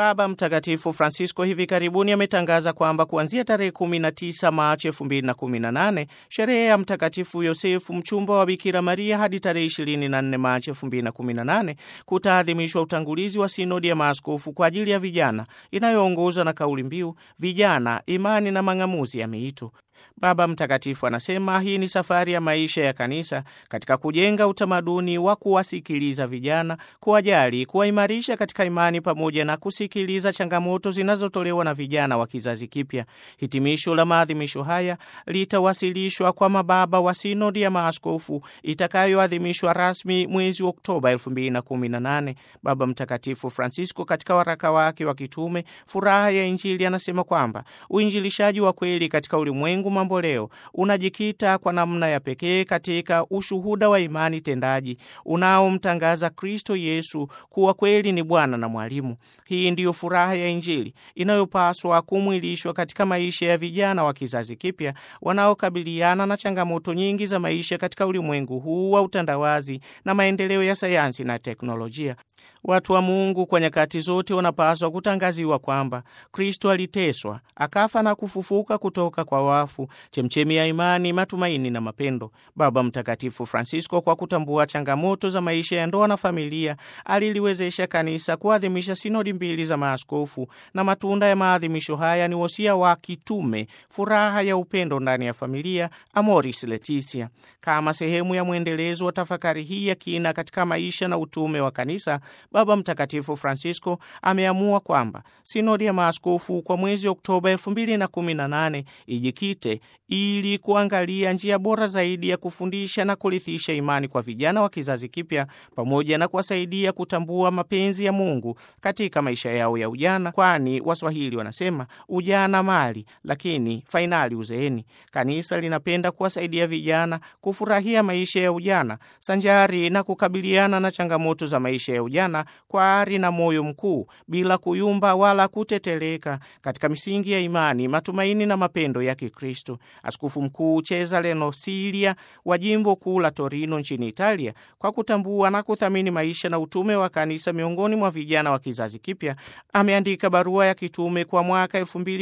Baba Mtakatifu Francisco hivi karibuni ametangaza kwamba kuanzia tarehe 19 Machi 2018 sherehe ya Mtakatifu Yosefu mchumba wa Bikira Maria hadi tarehe 24 Machi 2018 kutaadhimishwa utangulizi wa sinodi ya maaskofu kwa ajili ya vijana inayoongozwa na kauli mbiu vijana, imani na mang'amuzi ya miito. Baba Mtakatifu anasema hii ni safari ya maisha ya kanisa katika kujenga utamaduni wa kuwasikiliza vijana, kuwajali, kuwaimarisha katika imani pamoja na kusikiliza changamoto zinazotolewa na vijana wa kizazi kipya. Hitimisho la maadhimisho haya litawasilishwa kwa mababa wa sinodi ya maaskofu itakayoadhimishwa rasmi mwezi Oktoba 2018. Baba Mtakatifu Francisco katika waraka wake wa kitume Furaha ya Injili anasema kwamba uinjilishaji wa kweli katika ulimwengu mambo leo unajikita kwa namna ya pekee katika ushuhuda wa imani tendaji unaomtangaza Kristo Yesu kuwa kweli ni Bwana na Mwalimu. Hii ndiyo furaha ya Injili inayopaswa kumwilishwa katika maisha ya vijana wa kizazi kipya wanaokabiliana na changamoto nyingi za maisha katika ulimwengu huu wa utandawazi na maendeleo ya sayansi na teknolojia. Watu wa Mungu kwa nyakati zote wanapaswa kutangaziwa kwamba Kristo aliteswa, akafa na kufufuka kutoka kwa wafu, chemchemi ya imani, matumaini na mapendo. Baba Mtakatifu Francisco, kwa kutambua changamoto za maisha ya ndoa na familia, aliliwezesha kanisa kuadhimisha sinodi mbili za maaskofu, na matunda ya maadhimisho haya ni wosia wa kitume, furaha ya upendo ndani ya familia, Amoris Laetitia. Kama sehemu ya mwendelezo wa tafakari hii ya kina katika maisha na utume wa kanisa, Baba Mtakatifu Francisco ameamua kwamba sinodi ya maaskofu kwa mwezi Oktoba 2018 ijikite ili kuangalia njia bora zaidi ya kufundisha na kurithisha imani kwa vijana wa kizazi kipya pamoja na kuwasaidia kutambua mapenzi ya Mungu katika maisha yao ya ujana, kwani Waswahili wanasema ujana mali, lakini fainali uzeeni. Kanisa linapenda kuwasaidia vijana kufurahia maisha ya ujana sanjari na kukabiliana na changamoto za maisha ya ujana kwa ari na moyo mkuu, bila kuyumba wala kuteteleka katika misingi ya imani, matumaini na mapendo ya Kikristo. Askofu Mkuu Cesare Nosilia wa jimbo kuu la Torino nchini Italia, kwa kutambua na kuthamini maisha na utume wa kanisa miongoni mwa vijana wa kizazi kipya, ameandika barua ya kitume kwa mwaka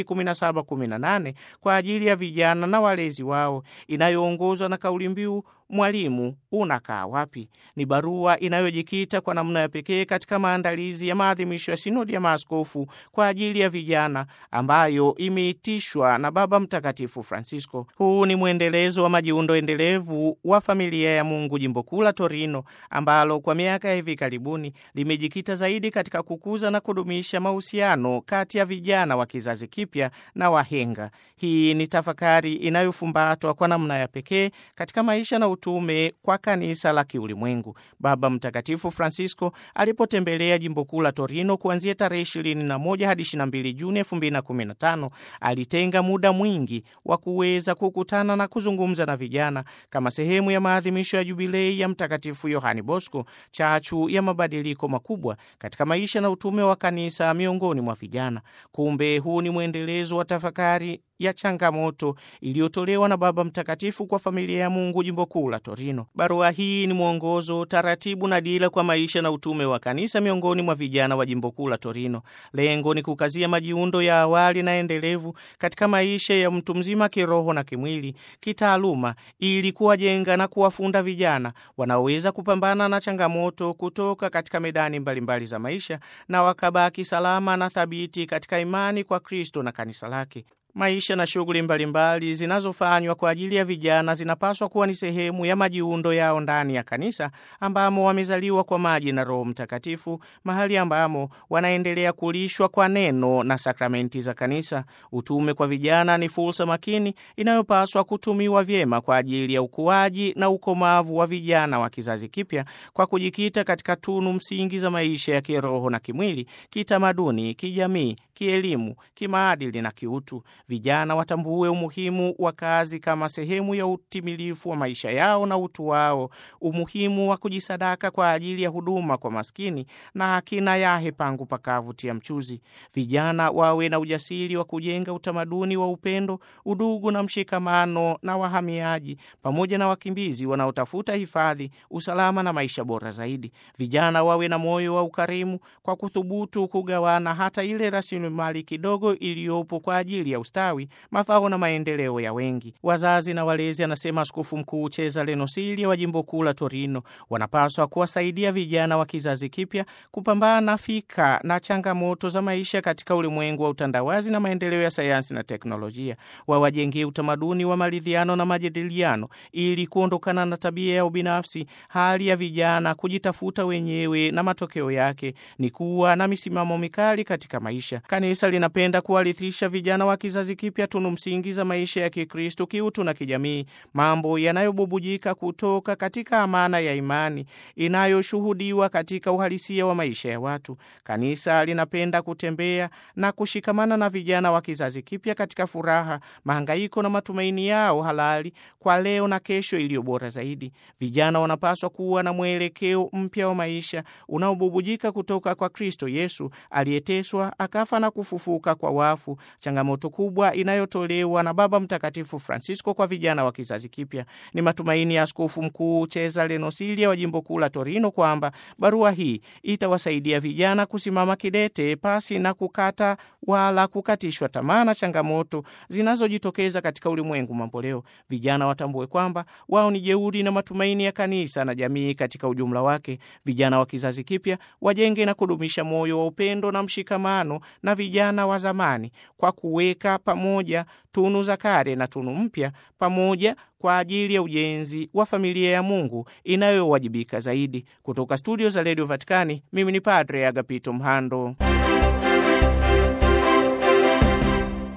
2017-18 kwa ajili ya vijana na walezi wao inayoongozwa na kauli mbiu Mwalimu unakaa wapi? Ni barua inayojikita kwa namna ya pekee katika maandalizi ya maadhimisho ya sinodi ya maaskofu kwa ajili ya vijana ambayo imeitishwa na Baba Mtakatifu Francisco. Huu ni mwendelezo wa majiundo endelevu wa familia ya Mungu jimbo kuu la Torino, ambalo kwa miaka ya hivi karibuni limejikita zaidi katika kukuza na kudumisha mahusiano kati ya vijana wa kizazi kipya na wahenga. Hii ni tafakari inayofumbatwa kwa namna ya pekee katika maisha na utume kwa kanisa la kiulimwengu. Baba Mtakatifu Francisco alipotembelea jimbo kuu la Torino kuanzia tarehe 21 hadi 22 Juni 2015 alitenga muda mwingi wa kuweza kukutana na kuzungumza na vijana kama sehemu ya maadhimisho ya jubilei ya Mtakatifu Yohani Bosco, chachu ya mabadiliko makubwa katika maisha na utume wa kanisa miongoni mwa vijana. Kumbe huu ni mwendelezo wa tafakari ya changamoto iliyotolewa na Baba Mtakatifu kwa familia ya Mungu jimbo kuu la Torino. Barua hii ni mwongozo, taratibu na dira kwa maisha na utume wa kanisa miongoni mwa vijana wa jimbo kuu la Torino. Lengo ni kukazia majiundo ya awali na endelevu katika maisha ya mtu mzima kiroho na kimwili, kitaaluma, ili kuwajenga na kuwafunda vijana wanaoweza kupambana na changamoto kutoka katika medani mbalimbali mbali za maisha na wakabaki salama na thabiti katika imani kwa Kristo na kanisa lake. Maisha na shughuli mbalimbali zinazofanywa kwa ajili ya vijana zinapaswa kuwa ni sehemu ya majiundo yao ndani ya kanisa ambamo wamezaliwa kwa maji na Roho Mtakatifu, mahali ambamo wanaendelea kulishwa kwa neno na sakramenti za kanisa. Utume kwa vijana ni fursa makini inayopaswa kutumiwa vyema kwa ajili ya ukuaji na ukomavu wa vijana wa kizazi kipya kwa kujikita katika tunu msingi za maisha ya kiroho na kimwili, kitamaduni, kijamii, kielimu, kimaadili na kiutu. Vijana watambue umuhimu wa kazi kama sehemu ya utimilifu wa maisha yao na utu wao, umuhimu wa kujisadaka kwa ajili ya huduma kwa maskini na akina yahe pangu pakavutia mchuzi. Vijana wawe na ujasiri wa kujenga utamaduni wa upendo, udugu na mshikamano na wahamiaji pamoja na wakimbizi wanaotafuta hifadhi, usalama na maisha bora zaidi. Vijana wawe na moyo wa ukarimu kwa kuthubutu kugawana hata ile rasilimali kidogo iliyopo kwa ajili ya ustawi, mafao na maendeleo ya wengi. Wazazi na walezi, anasema Askofu Mkuu Cesare Nosilli wa jimbo kuu la Torino, wanapaswa kuwasaidia vijana wa kizazi kipya kupambana fika na changamoto za maisha katika ulimwengu wa utandawazi na maendeleo ya sayansi na teknolojia. Wawajengee utamaduni wa maridhiano na majadiliano ili kuondokana na tabia ya ubinafsi, hali ya vijana kujitafuta wenyewe, na matokeo yake ni kuwa na misimamo mikali katika maisha. Kanisa linapenda kuwarithisha vijana wa kizazi kipya tunu msingi za maisha ya Kikristo, kiutu na kijamii, mambo yanayobubujika kutoka katika amana ya imani inayoshuhudiwa katika uhalisia wa maisha ya watu. Kanisa linapenda kutembea na kushikamana na vijana wa kizazi kipya katika furaha, mahangaiko na matumaini yao halali kwa leo na kesho iliyo bora zaidi. Vijana wanapaswa kuwa na mwelekeo mpya wa maisha unaobubujika kutoka kwa Kristo Yesu aliyeteswa akafa na kufufuka kwa wafu, changamoto kubwa inayotolewa na Baba Mtakatifu Francisco kwa vijana wa kizazi kipya. Ni matumaini ya Askofu Mkuu Cesare Nosilli wa jimbo kuu la Torino kwamba barua hii itawasaidia vijana kusimama kidete pasi na kukata wala kukatishwa tamaa na changamoto zinazojitokeza katika ulimwengu mamboleo. Vijana watambue kwamba wao ni jeuri na matumaini ya kanisa na jamii katika ujumla wake. Vijana wa kizazi kipya wajenge na kudumisha moyo wa upendo na mshikamano na vijana wa zamani kwa kuweka pamoja tunu za kale na tunu mpya pamoja kwa ajili ya ujenzi wa familia ya Mungu inayowajibika zaidi. Kutoka studio za redio Vatikani, mimi ni Padre Agapito Mhando.